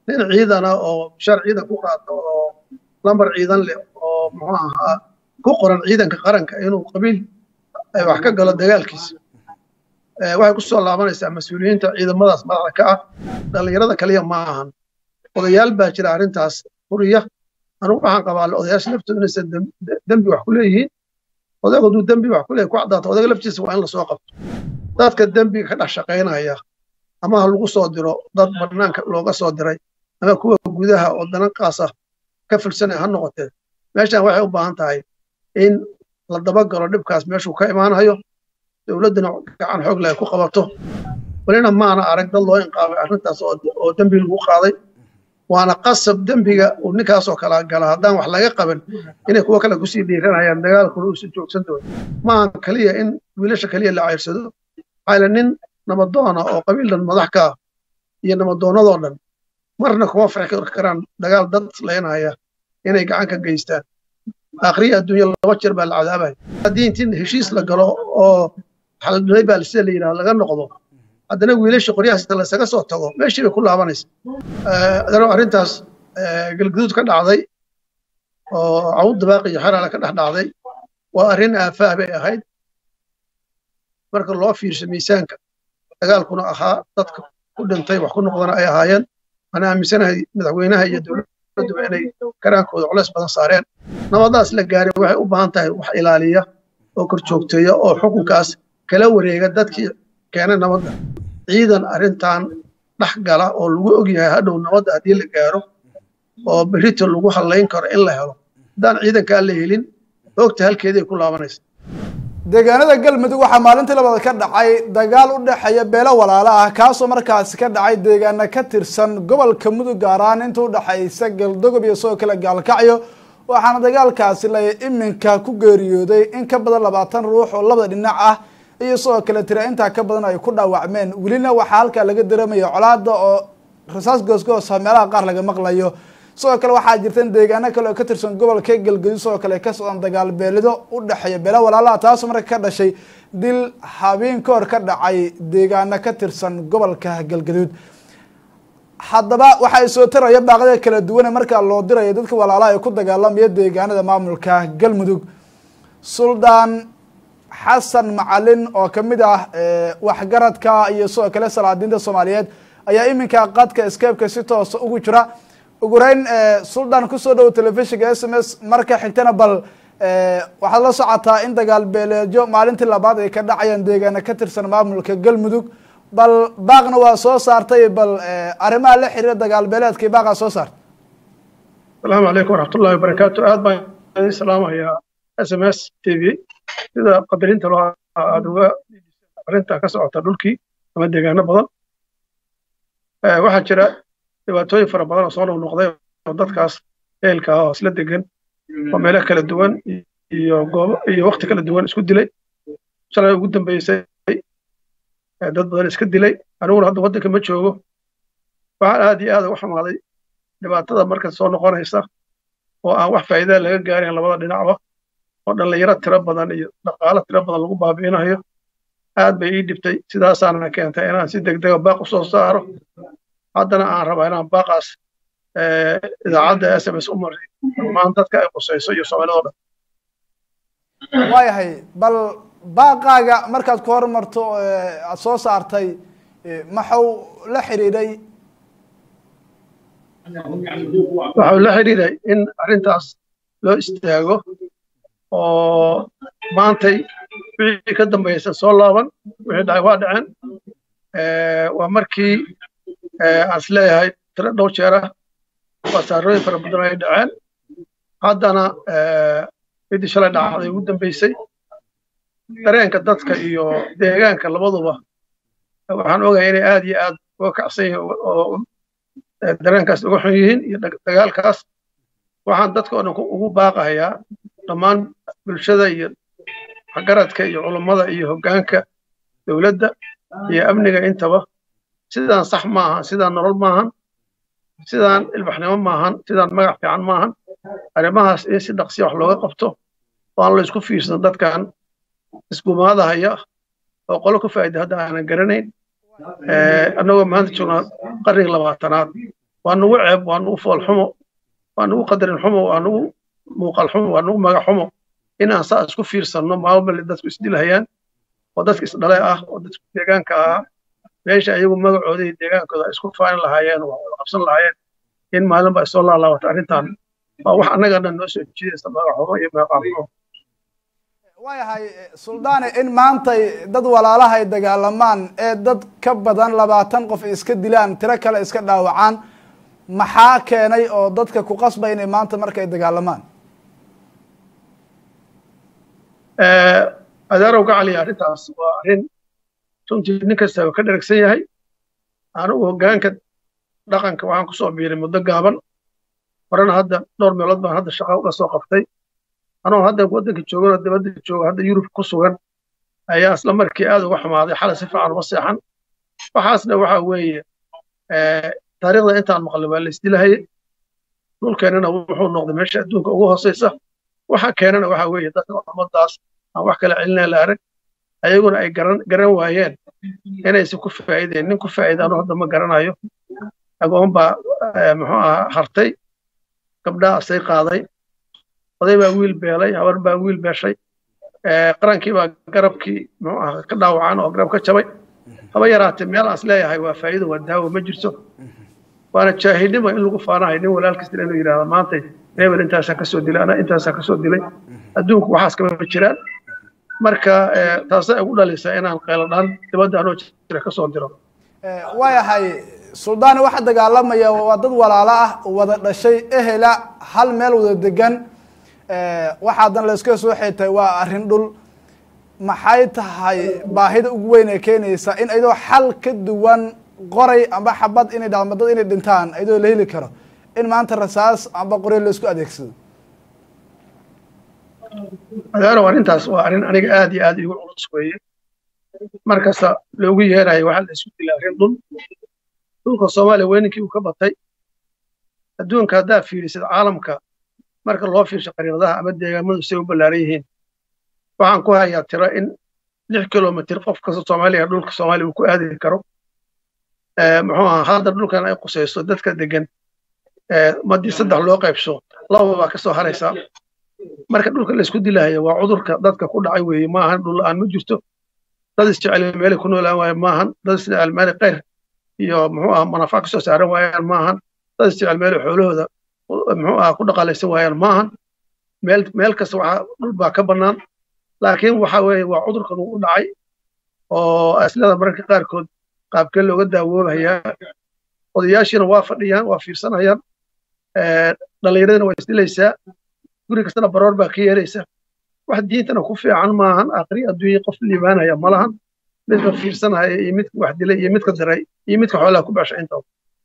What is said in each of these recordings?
nin ciidana oo shar ciidan ku qaato oo lambar ciidan leh oo muxuu ahaa ku qoran ciidanka qaranka inuu qabiil wax ka galo dagaalkiisa waxay ku soo laabanaysaa mas-uuliyiinta ciidamadaas madaxda ka ah dhallinyarada kaliya ma ahan odayaal baa jira arrintaas furiya anugu waxaan qabaa odayaasha laftooda inaysan dembi wax ku leeyihiin odaygu hadduu dembi wax ku leeyahy ku caddaato odayga laftiisa waa in lasoo qabto dadka dembiga ka dhex shaqaynaya ama ha lagu soo diro dad bannaanka looga soo diray ama kuwa gudaha oo dananqaasa ka filsanaya ha noqotee meeshan waxay u baahan tahay in la dabagalo dhibkaas meeshuu ka imaanayo dowladduna gacan xoog leh ku qabato welina maana arag dad loo inqaamay arrintaas oo dembi lagu qaaday waana qasab dembiga uu ninkaasoo kala gala haddaan wax laga qaban inay kuwo kale kusii dhiiranayaan dagaalkuna uusan joogsan doonin maaha keliya in wiilasha keliya la cayrsado maxaa nin nabadoona oo qabiildan madax ka ah iyo nabadoonnadoo dhan marna kuma farxi karaan dagaal dad leynaya inay gacan ka geystaan akhriya adduunya laba jeer baa la cadaabaya haddii intii heshiis la galo oo xaladunay baa sida la yidhaha laga noqdo haddana wiilasha qoryahaas inta laysaga soo tago meeshii bay ku laabanaysa adano arrintaas galguduud ka dhacday oo cawud dabaaqi iyo xeraale ka dhex dhacday waa arrin aafaah bay ahayd marka loo fiirsho miisaanka dagaalkuna ahaa dadka ku dhintay wax ku noqdana ay ahaayeen ana aaminsanahay madaxweynaha iyo dowladduba inay karaankooda culays badan saareen nabadaas la gaaray waxay u baahan tahay wax ilaaliya oo kor joogteeya oo xukunkaas kala wareega dadkii keenay nabadda ciidan arrintan dhex gala oo lagu ogyahay hadhow nabadda haddii la gaaro oo berrito lagu hallayn karo in la helo haddaan ciidankaa la helin hoogta halkeeday ku laabanaysa deegaanada galmudug waxaa maalintii labaad ka dhacay dagaal u dhexeeya beelo walaalo ah kaasoo markaasi ka dhacay deegaana ka tirsan gobolka mudug gaar ahaan inta u dhexaysa galdogob iyo sidoo kale gaalkacyo waxaana dagaalkaasi la iminka ku geeriyooday in ka badan labaatan ruux oo labada dhinac ah iyo sidoo kale tira intaa ka badan ay ku dhaawacmeen welina waxaa halkaa laga dareemaya colaada oo rasaas goosgoosa meelaha qaar laga maqlayo sidoo kale waxaa jirta in deegaano kale oo ka tirsan gobolka galgaduud sidoo kale ka socdaan dagaal beelido u dhexeeya beela walaalaha taasoo marka ka dhashay dil habeen ka hor ka dhacay deegaano ka tirsan gobolka galgaduud haddaba waxaa soo taraya baaqyada kala duwane markaa loo diraya dadka walaalaha ee ku dagaalamaya deegaanada maamulka galmudug suldaan xasan macalin oo kamid ah waxgaradka iyo sidoo kale salaadiinta soomaaliyeed ayaa iminka qadka scape-ka si toosa ugu jira ugu horeyn suldaan kusoo dhowo telefishinka s m s marka xigtana bal waxaad la socotaa in dagaal beeleedyo maalintii labaad ay ka dhacayaan deegaana ka tirsan maamulka galmudug bal baaqna waa soo saartay bal arrimaha la xiriira dagaal beeleedkii baaqaa soo saartay asalaamu calaykum waraxmatullahi wabarakaatu aad baan idin salaamayaa s m s t v sida qadarinta loo aada uga arrinta ka socota dhulkii ama deegaano badan waxaa jira dhibaatooyin fara badan oo soo noqnoqday oo dadkaas ehelka ah oo isla degan oo meelo kala duwan iyo goobo iyo wakti kala duwan isku dilay shalay ugu dambeysay dad badan iska dilay aniguna hadda waddanka ma joogo waxaan aad iyo aad uga xumaaday dhibaatada marka soo noqonaysa oo aan wax faa'iida laga gaarin labada dhinacba oo dhallinyaro tiro badan iyo dhaqaalo tiro badan lagu baabi'inayo aad bay ii dhibtay sidaasaana keentay inaan si degdega baaq u soo saaro haddana aan rabaa inaan baaqaas idaacadda s m s u maray dhammaan dadka ay qusayso iyo soomaalidoo dhan waayahay bal baaqaaga markaad ku hormarto aad soo saartay maxau la xidhiidhay waxau la xidhiidhay in arrintaas loo istaago oo maantay wixii ka dambaysa soo laaban wixii dhacay waa dhaceen waa markii aan is leeyahay tiro dhowr jeer ah wasaarooyin fara badan ay dhaceen haddana midii shalay dhacday ugu dambeysay dareenka dadka iyo deegaanka labaduba waxaan ogahay inay aad iyo aad uga kacsan yihiin oo dareenkaas uga xun yihiin iyo dagaalkaas waxaan dadka oo dhan ugu baaqahayaa dhammaan bulshada iyo waxgaradka iyo culummada iyo hoggaanka dowladda iyo amniga intaba sidaan sax maahan sidaan nolol maahan sidaan ilbaxnimo maahan sidaan magac fiican maahan arrimahaas in si dhaqsiya wax looga qabto oo aan la isku fiirsan dadkan isgumaadahaya oo qolo ku faa'ida hadda aanan garanayn annagoo maanta joognaa qarniga labaatanaad waa nugu ceeb waa nugu fool xumo waa nugu qadarin xumo waa nugu muuqal xumo waa nugu magac xumo inaan saa isku fiirsanno maalmale dadku isdilhayaan oo dadka isdhalay ah oo dadku deegaanka ah meesha ayagu magacooda iyo deegaankooda ay isku faanin lahaayeen oo wada qabsan lahaayeen in maalinba ay soo laalaabato arrintan waa wax annaga dhan noo soo jiidaysa magac xumo iyo meeqaam xumo waayahay suldaane in maantay dad walaalaha ay dagaalamaan ee dad ka badan labaatan qof iska dilaan tiro kale iska dhaawacaan maxaa keenay oo dadka ku qasbay inay maanta marka ay dagaalamaan adaarow gacaliya arrintaas waa arrin runtii nin kastaba ka dheragsan yahay anigu hoggaanka dhaqanka waxaan ku soo biiray muddo gaaban horena hadda dhowr meelood baan hadda shaqa uga soo qabtay anoo hadda waddanka joogan oo dibadda jooga hadda yurub ku sugan ayaa isla markii aad uga xumaaday xalay si fiican uma seexan waxaasna waxa weeye taariikhda intaan maqlay waa la isdilahayay dhulkeennana wuxuu noqday meesha adduunka ugu hooseysa waxa keenana waxa weeye dadka ummadaas aan wax kala celinaya la arag ayaguna ay garan garan waayeen inaysan ku faa'iideen nin ku faa'iida anuu hadda ma garanayo agoon baa muxuu ahaa hartay gabdhaa asay qaaday oday baa wiil beelay habar baa wiil beeshay qarankii baa garabkii muxuu ahaa ka dhaawacan oo garab ka jabay haba yaraatee meel aan is leeyahay waa faa'iido waa daawo ma jirto waana jaahilnimo in lagu faanahay nin walaalkiis inuu yidhaahdo maantay hebel intaasaan kasoo dilay ana intaasaan kasoo dilay adduunku waxaas kama jiraan marka taasay ugu dhalisaa inaan qayladhaan dibadda anoo jira kasoo diro waayahay suldaani waxa dagaalamaya waa dad walaalo ah wada dhashay ehela hal meel wada degan waxaadan la iska soo xeetay waa arrin dhul maxay tahay baahida ugu weyn ee keenaysa in ayadoo xal ka duwan qoray amba xabad inay dhacdo dad inay dhintaan ayadoo la heli karo in maanta rasaas amba qoryo la isku adeegsado adaaro arrintaas waa arrin aniga aad iyo aad igu culus weeye markasta loogu yeerayo waxaa la isku dilay arrin dhul dhulka soomaaliya weyninkii uu ka batay adduunka haddaa fiirisid caalamka marka loo fiirsho qariiradaha ama deegaamadu say u ballaaran yihiin waxaan ku hayaa tiro in lix kilomitr qof kasta soomaaliya dhulka soomaaliya uu ku aadi karo muxuu ahaa hadda dhulkan ay qusayso dadka degan madii saddex loo qaybso laba baa kasoo haraysaa marka dhulka la isku dilahayo waa cudurka dadka ku dhacay weeye maahan dhul la'aan ma jirto dad isjecel meelay ku noolaan waayan maahan dad isjecel meelay qayr iyo muxuu aha manaafac kasoo saaran waayaan maahan dad isjecel meelay xoolahooda muxuu aha ku dhaqaalaysan waayaan maahan meel meel kasta waxaa dhul baa ka bannaan laakiin waxa weeye waa cudurkan uu u dhacay oo aslada mararka qaarkood qaabkee looga daawoobayaa odayaashiina waa fadhiyaan waa fiirsanayaan dhallinyaradina waa isdilaysaa guri kastana baroor baa ka yeelaysa wax diintana ku fiican maahan aakhri adduunya qof liibaanaya ma lahan midka fiirsanaya iyo midka wax dilay iyo midka diray iyo midka xoolaha ku baasha intaba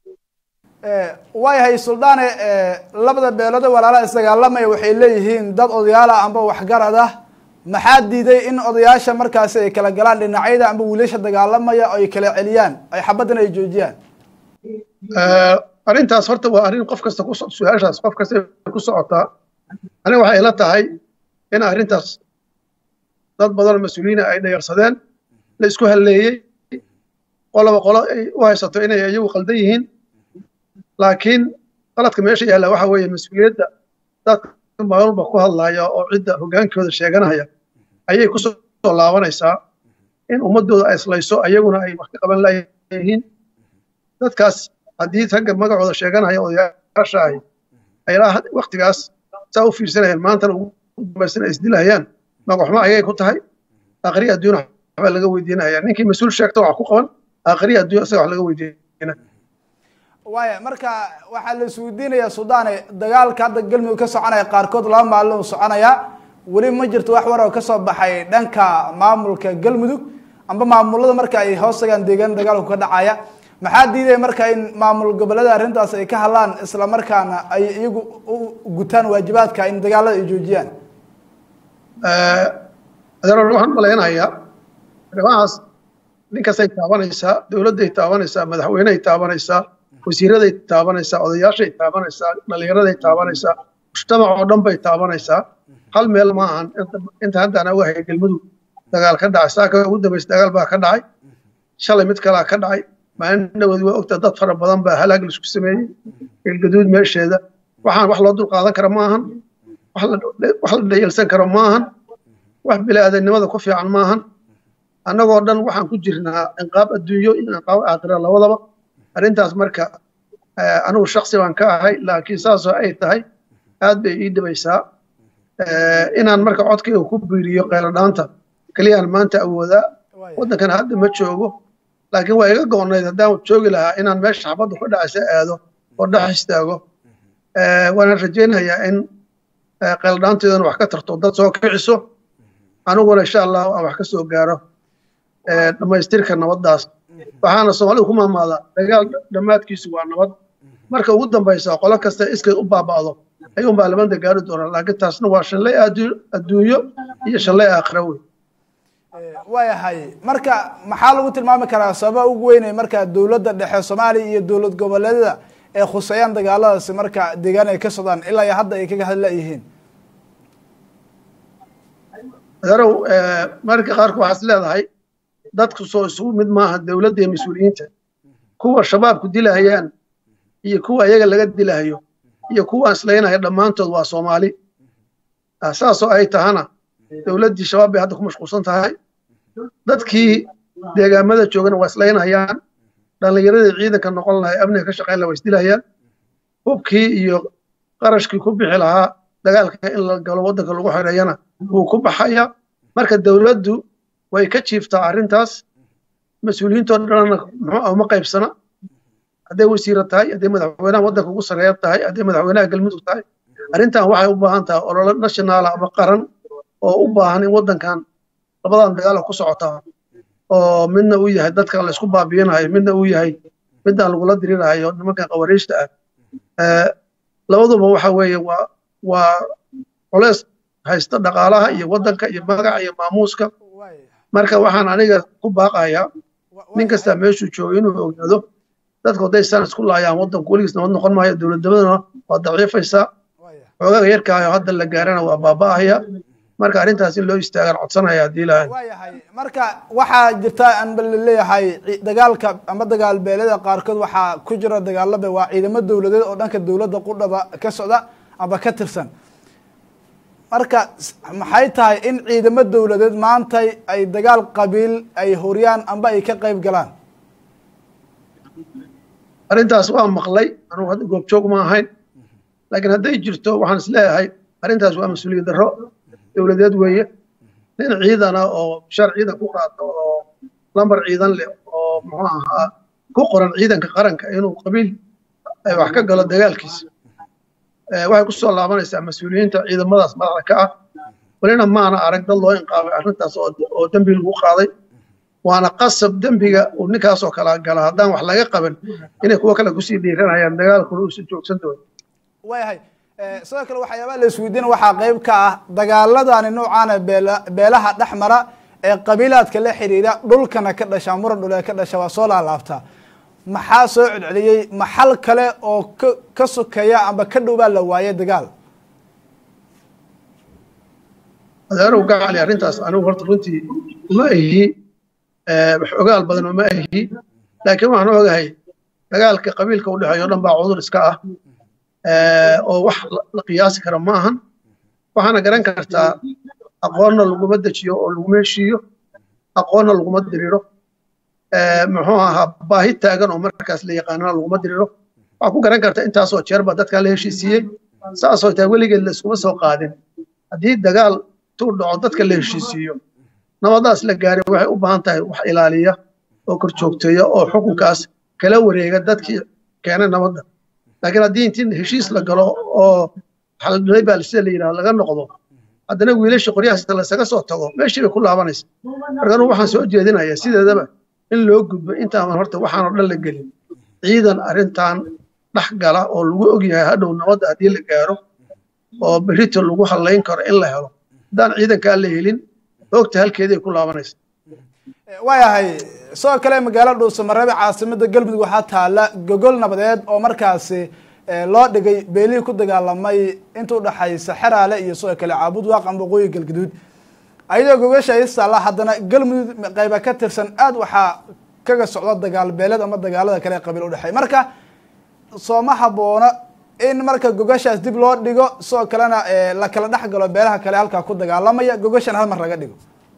waayahay suldaane labada beeloode walaalaha isdagaalamaya waxay leeyihiin dad odayaala amba waxgarad ah maxaa diiday in odayaasha markaasi ay kala galaan dhinacyada amba wiilasha dagaalamaya oo ay kala celiyaan ay xabaddan ay joojiyaan arrintaas horta waa arrin qof kasta ku su-aashaas qof kasta ku socotaa aniga waxay ila tahay in arrintaas dad badan mas-uuliyiina ay dhayarsadeen la isku halleeyey qoloba qolo ay u haysato inay iyagu qaldan yihiin laakiin qaladka meesha yaalla waxa weeye mas-uuliyadda dadka maalba ku hadlaya oo cidda hoggaankooda sheeganaya ayay ku soo laabanaysaa in ummaddooda ay islayso ayaguna ay wax ka qaban layihiin dadkaas haddii ragga magacooda sheeganaya odayaasha ahi ay waktigaas saa u fiirsanayaan maantana ugu dambaysana isdilahayaan magaxumo ayay ku tahay aakhri adduun waxbaa laga weydiinaya ninkii mas-uul sheegta wax ku qaban aakhri adduun isaga wax laga weydiina waaya marka waxaa la isweydiinayaa sudaane dagaalka hadda galmudug ka soconaya qaarkood laba maalin uu soconaya weli ma jirto wax war oo kasoo baxay dhanka maamulka galmudug amba maamulada marka ay hoos tagaan deegaan dagaalku ka dhacaya maxaa diidaya marka in maamul gobollada arrintaas ay ka hadlaan isla markaana ay iyagu u gutaan waajibaadka in dagaalada ay joojiyaan adeer waxaan malaynayaa arrimahaas ninkastay taabanaysaa dowladday taabanaysaa madaxweyneay taabanaysaa wasiiraday taabanaysaa odayaashay taabanaysaa dhallinyaraday taabanaysaa mujtamac oo dhan bay taabanaysaa hal meel ma ahan inta hadda aan ogahay galmudug dagaal ka dhacay saaka ugu dambaysa dagaal baa ka dhacay shalay mid kalaa ka dhacay maalin dhawood waa ogtaa dad fara badan baa halaag laisku sameeyey galgaduud meesheeda waxaan wax loo dul qaadan kara maahan wax la dhayalsan karo maahan wax bilaadanimada ku fiican maahan annagoo dhan waxaan ku jirnaa inqaab adduunyo iyo inqaab aakhira labadaba arrintaas marka anigu shaksi baan ka ahay laakiin saasoo ay tahay aad bay ii dhibaysaa inaan marka codkayga ku biiriyo qayladhaanta keliyaan maanta awoodaa waddankan hadda ma joogo laakiin waa iga goonayd haddaan joogi lahaa inaan meesha xabadda ku dhacaysa aado oo dhex istaago waana rajaynayaa in qayladhaanteedana wax ka tarto dad soo kiciso aniguna insha allah aan wax ka soo gaaro dhammaystirka nabaddaas waxaana soomaalida ku maamaadaa dagaal dhammaadkiisu waa nabad marka ugu dambaysa qolo kasta iskeed u baaba'do ayuun baa labada gaari doonaa laakiin taasna waa shanlay adduunyo iyo shanlay aakhira wey waayahay marka maxaa lagu tilmaami karaa sababa ugu weynay marka dowladda dhexe soomaaliya iyo dowlad goboleedyada ee khuseeyaan dagaaladaasi marka deegaan ay ka socdaan ilaa iyo hadda ay kaga hadla yihiin adeerow marka qaarku waxaas leedahay dadku soo isugu mid maaha dowladda iyo mas-uuliyiinta kuwa shabaabku dilahayaan iyo kuwa iyaga laga dilahayo iyo kuwa islaynaya dhammaantood waa soomaali saasoo ay tahana dowladdii shabaab bay hadda ku mashquulsan tahay dadkii deegaamada joogana waa islaynayaan dhallinyaradii ciidanka noqon lahay amniga ka shaqayn laha waa isdilahayaan hubkii iyo qarashkii ku bixi lahaa dagaalka in la galo waddanka lagu xoreeyana wuu ku baxaya marka dowladdu way ka jiiftaa arrintaas mas-uuliyiintoo dhanna muxuu uma qaybsana hadday wasiira tahay hadday madaxweynaha waddanka ugu sarreeya tahay hadday madaxweynaha galmudug tahay arrintan waxay u baahan tahay ololo nationaala ama qaran oo u baahan in waddankan labadan dagaala ku socotaa oo midna uu yahay dadka la isku baabiinayo midna uu yahay midaan lagula dirirahayo nimankan qawariijta ah labaduba waxa weeye waa waa culeys haysta dhaqaalaha iyo waddanka iyo magaca iyo maamuuska marka waxaan aniga ku baaqayaa nin kastaa meeshuu joogo inuu ogaado dadku hadday san isku laayaan waddanku weligiis nabad noqon maayo dowladnimadana waa daciifaysaa xoogaga yarkaayo hadda la gaarana waa baaba'ahaya marka arrintaas in loo istaagaan codsanaya haddii ilaahay waayahay marka waxaa jirta anba laleeyahay dagaalka ama dagaal beelada qaarkood waxaa ku jira dagaalada waa ciidamo dowladeed oo dhanka dowladda qudhaba ka socda amba ka tirsan marka maxay tahay in ciidamo dowladeed maanta ay dagaal qabiil ay horiyaan amba ay ka qayb galaan arrintaas waa maqlay anugu hadda goobjoog ma ahayn laakiin hadday jirto waxaan is leeyahay arrintaas waa mas-uuliyad darro dowladeed weeye nin ciidana oo shar ciidan ku qaato oo lambar ciidan leh oo muxuu ahaa ku qoran ciidanka qaranka inuu qabiil wax ka galo dagaalkiisa waxay ku soo laabanaysaa mas-uuliyiinta ciidamadaas madaxda ka ah welina maana arag dad loo inqaabay arrintaas oo dembi lagu qaaday waana qasab dembiga uu ninkaasoo kala gala haddaan wax laga qaban inay kuwo kale kusii dhiiranayaan dagaalkuna uusan joogsan doonin waayahay sidoo kale waxyaabaha la isweydiina waxaa qayb ka ah dagaaladani noocaana beela beelaha dhex mara ee qabiilaadka la xiriira dhulkana ka dhasha muran dhul ee ka dhasha waa soo laalaabtaa maxaa soo celceliyey maxal kale oo ka ka sokeeya amba ka dhow baa la waayay dagaal adeerow gacali arrintaas anigu horta runtii uma ahi wax ogaal badan uma ahi laakiin waxaan ogahay dagaalka qabiilka u dhexeeyo o dhan baa cudur iska ah oo wax la qiyaasi kara ma ahan waxaana garan kartaa aqoonna laguma dejiyo oo laguma heshiiyo aqoonna laguma diriro muxuu ahaa baahi taagan oo markaas la yaqaanana laguma diriro waxaa ku garan karta intaasoo jeer baa dadkaa la heshiisiiyey saasoo taa weligeed la iskuma soo qaadin haddii dagaal tuu dhaco dadka la heshiisiiyo nabadaas la gaaray waxay u baahan tahay wax ilaaliya oo kor joogteeya oo xukunkaas kala wareega dadkii keenay nabadda laakiin haddii intii heshiis la galo oo xaldhilay baa sida la yidhaha laga noqdo haddana wiilasha qoryahaas laysaga soo tago meeshii bay ku laabanaysa marka anugu waxaan soo jeedinayaa sideedaba in loo gudbo intaaman horta waxaan oo dhan la gelin ciidan arrintan dhex gala oo lagu ogyahay hadhow nabadda haddii la gaaro oo berito lagu hallayn karo in la helo haddaan ciidankaa la helin hoogta halkeeday ku laabanaysa waayahay sidoo kale magaalada dhuusamareebe caasimada galmudug waxaa taala gogol nabadeed oo markaasi loo dhigay beelihii ku dagaalamay inta udhaxaysa xeraale iyo sidoo kale caabud waaqan waqooyi galgaduud ayadoo gogasha istaalla haddana galmudug qayba ka tirsan aada waxaa kaga socdo dagaal beeleed ama dagaalada kale ee qabiil udhexeey marka sooma haboono in marka gogashaas dib loo dhigo sidoo kalena la kala dhex galo beelaha kale halkaa ku dagaalamaya gogashan hal mar laga dhigo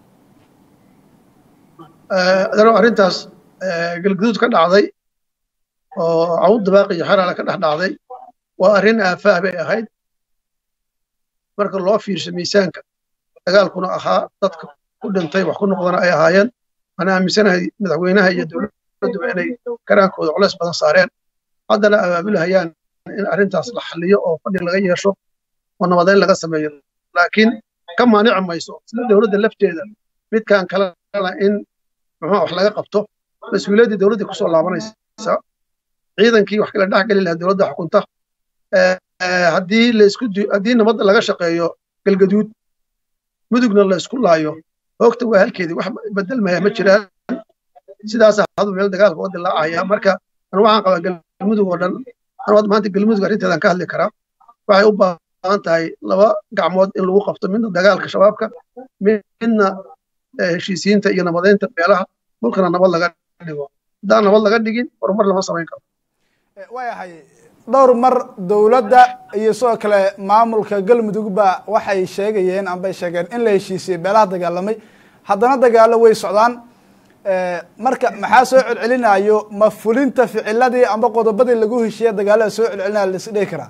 adano arrintaas galguduud ka dhacday oo cawd dabaaq iyo xeraale ka dhex dhacday waa arrin aafaah bay ahayd marka loo fiirsho miisaanka dagaalkuna ahaa dadka ku dhintay wax ku noqdana ay ahaayeen waxaan aaminsanahay madaxweynaha iyo dowladduba inay karaankooda culays badan saareen haddana abaabulhayaan in arrintaas la xalliyo oo fadhi laga yeesho oo nabadeyn laga sameeyo laakiin ka maanici mayso sida dowladda lafteeda midkan kalena in muxuu wax laga qabto mas-uuliyaddii dowladdii kusoo laabanaysa ciidankii wax kala dhex geli lahaa dowladda xukunta haddii laisku haddii nabadda laga shaqeeyo galgaduud mudugna la isku laayo hoogta waa halkeedii wax bedelmaya ma jiraan sidaas hadu meel dagaalka oo dilaacaya marka anu waxaan qabaa galmudug oo dhan anu hadda maanta galmudug arrinteedan ka hadli karaa waxay u baahan tahay laba gacmood in lagu qabto midna dagaalka shabaabka midna heshiisiinta iyo nabadeynta beelaha dhulkana nabad laga dhigo haddaan nabad laga dhigin horumar lama samayn karo waayahay dhowr mar dowladda iyo sidoo kale maamulka galmudugba waxay sheegayeen ambay sheegeen in la heshiisiyey beelaha dagaalamay haddana dagaalo way socdaan marka maxaa soo celcelinayo ma fulinta ficiladii amba qodobadii lagu heshiiye dagaalada soo celcelinaya la is dhihi karaa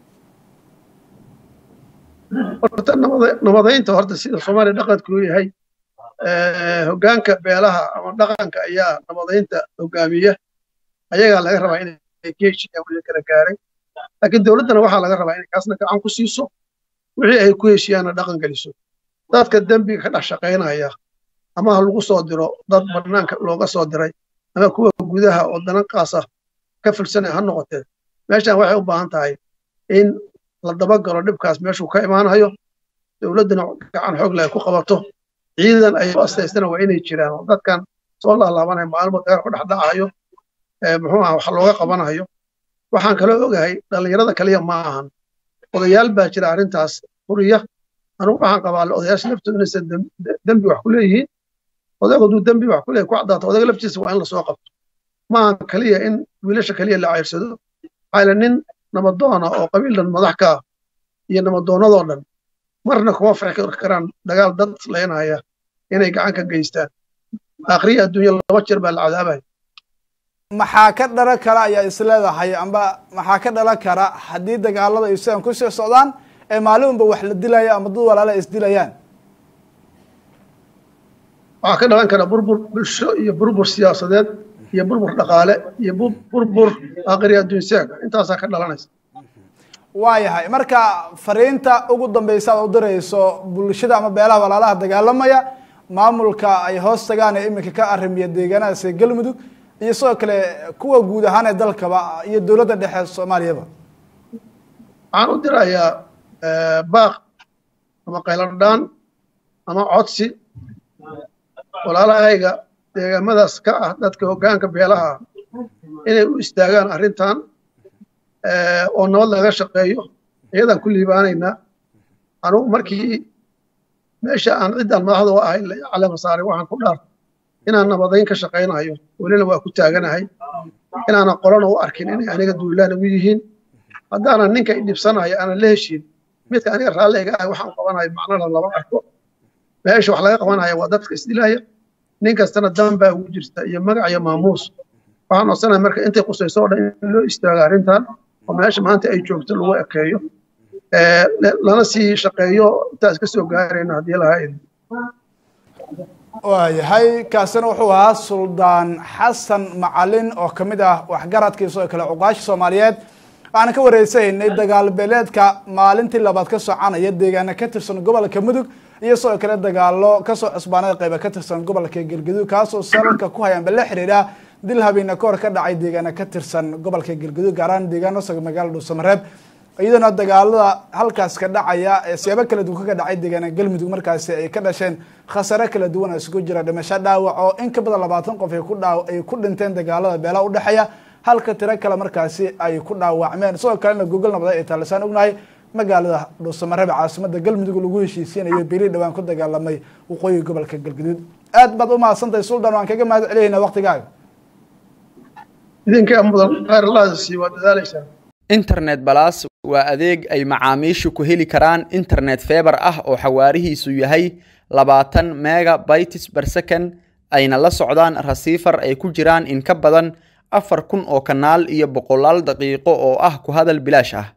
horta nabadeynta horta sida soomaaliya dhaqankuu yahay hoggaanka beelaha ama dhaqanka ayaa nabadeynta hogaamiya ayagaa laga rabaa inay ka heshiiyaan wixii kala gaaray laakiin dowladdana waxaa laga rabaa inay kaasna gacan ku siiso wixii ay ku heshiiyaanna dhaqan geliso dadka dembiga ka dhex shaqaynaya ama ha lagu soo diro dad bannaanka looga soo diray ama kuwa gudaha oo dananqaasa ka filsanaya ha noqotee meeshan waxay u baahan tahay in la dabagalo dhibkaas meeshuu ka imaanayo dowladduna gacan xoog leh ay ku qabato ciidan ay u astaystana waa inay jiraan oo dadkan soo laalaabanaya maalmo dagaal ku dhex dhacayo muxuu aha wax looga qabanayo waxaan kaloo ogahay dhallinyarada kaliya ma ahan odayaal baa jira arrintaas furiya anugu waxaan qabaa odayaasha laftooda inaysan dembi wax ku leeyihiin odaygu hadduu dembi wax ku leeyahy ku caddaato odayga laftiisa waa in lasoo qabto ma ahan kaliya in wiilasha kaliya la ceyrsado maxaa nin nabadoona oo qabiildan madax ka ah iyo nabadoonnadoo dhan marna kuma farxi karaan dagaal dad leynaya inay gacan ka geystaan akhriya adduunya laba jeer baa la cadaabaya maxaa ka dhalan kara ayaa is leedahay amba maxaa ka dhalan kara haddii dagaalada ay sidan kusii socdaan ee maalin unba wax la dilaya ama dad walaala ay isdilayaan waxaa ka dhalan kara burbur bulsho iyo burbur siyaasadeed iyo burbur dhaqaale iyo burbur akhri adduunsaaga intaasaa ka dhalanaysa waayahay marka fariinta ugu dambeysa ad u dirayso bulshada ama beelaha walaalaha dagaalamaya maamulka ay hoos tagaan ee iminka ka arrimiya deegaanadaas ee galmudug iyo sidoo kale kuwa guud ahaan ee dalkaba iyo dowladda dhexe soomaaliyaba waxaan u dirayaa baaq ama qayladhaan ama codsi walaalahayga deegaamadaas ka ah dadka hoggaanka beelaha inay u istaagaan arrintan oo nabad laga shaqeeyo iyadaan ku liibaanaynaa anugu markii meesha aan ciddaan madaxda u ahay calama saaray waxaan ku dhaar inaan nabadayn ka shaqaynayo welina waa ku taaganahay inaanan qolana u arkin inay aniga duulaan ugu yihiin haddaanan ninka idhibsanayo aanan la heshiin midka aniga raalliga ah waxaan qabanayo macnala lama arko meesha wax laga qabanaya waa dadka isdilaya nin kastana dan baa ugu jirta iyo magac iyo maamuus waxaan codsanahay marka intay qusayso oo dhan in loo istaago arrintan oo meesha maanta ay joogto lagu ekeeyo lana sii shaqeeyo intaas ka soo gaarayna haddii lahaa idin waayahay kaasina wuxuu ahaa suldaan xasan macalin oo kamid ah waxgaradkii sidoo kale cuqaashi soomaaliyeed waxaan ka wareysahaynay dagaal beeleedka maalintii labaad ka soconaya deegaana ka tirsan gobolka mudug iyo sidoo kale dagaalo kasoo cusbaanada qayba ka tirsan gobolka galgaduud kaasoo salalka ku hayaanba la xiriira dil habeena kahor ka dhacay deegaana ka tirsan gobolka galgaduud gaaraan deegaano saga magaalada dhuusamareeb iyadana dagaalada halkaas ka dhacaya siyaabo kala duwan kaga dhacay deegaana galmudug markaasi ay ka dhasheen khasare kala duwan oo isugu jira dhimasho dhaawac oo in ka badan labaatan qof ay ku dhaa ay ku dhinteen dagaalada beelaha udhexeeya halka tiro kale markaasi ay ku dhaawacmeen sidoo kalena gogol nabada ay taalisaan ognahay magaalada dhuusamareeb caasimada galmudug lagu heshiisiinayo beli dhawaan ku dagaalamay waqooyiga gobolka galgaduud aad baad u mahadsantahay suldan waan kaga mahad celiyayna waqtigaaga idinkaa mudan khayr allahda sii waa dadaalaysaan internet balas waa adeeg ay macaamiishu ku heli karaan internet feebar ah oo xawaarihiisu yahay labaatan mega bytes per second ayna la socdaan rasiifar ay ku jiraan in ka badan afar kun oo kanaal iyo boqolaal daqiiqo oo ah ku hadal bilaash ah